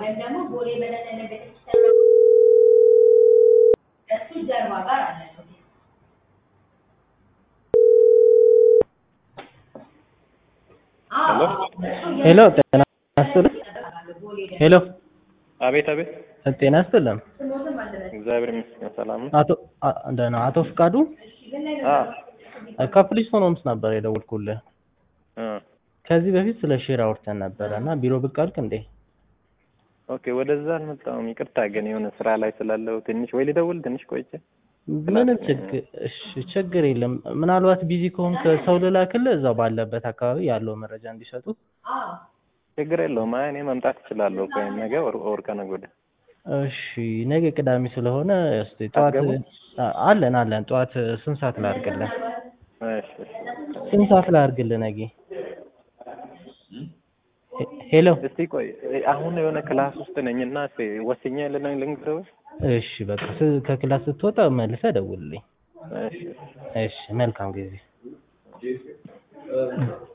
ወይም ደግሞ ቦሌ በለጠነ ቤተክርስቲያን እሱ ጀርባ ጋር አለ ሄሎ ጤና ይስጥልኝ። ሄሎ አቤት አቤት። ጤና ይስጥልኝ። እግዚአብሔር ይመስገን ሰላም ነው። አቶ አ- ደህና አቶ ፍቃዱ አ ከፖሊስ ሆኖምስ ነበር የደወልኩልህ። አ ከዚህ በፊት ስለ ሼር አውርተን ነበረ እና ቢሮ ብቅ አልክ እንዴ? ኦኬ ወደዛ አልመጣሁም። ይቅርታ ግን የሆነ ስራ ላይ ስላለው ትንሽ ወይ ልደውል ትንሽ ቆይቼ። ምንም ችግር እሺ፣ ችግር የለም። ምናልባት ቢዚ ከሆንክ ሰው ልላክልህ እዛው ባለበት አካባቢ ያለው መረጃ እንዲሰጡ። ችግር የለውም። አይ እኔ መምጣት እችላለሁ። ቆይ ነገ ወር ወር ከነገ ወዲያ። እሺ፣ ነገ ቅዳሜ ስለሆነ እስቲ ጠዋት አትገቡም? አ- አለን አለን። ጠዋት ስንት ሰዓት ላድርግልህ? እሺ እሺ። ስንት ሰዓት ላድርግልህ ነገ? ሄ- ሄሎ እስቲ ቆይ አሁን የሆነ ክላስ ውስጥ ነኝና እስቲ ወስኜ ልነኝ ልንገርህ። እሺ፣ በቃ ስ- ከክላስ ስትወጣ መልሰህ ደውልልኝ። እሺ እሺ፣ መልካም ጊዜ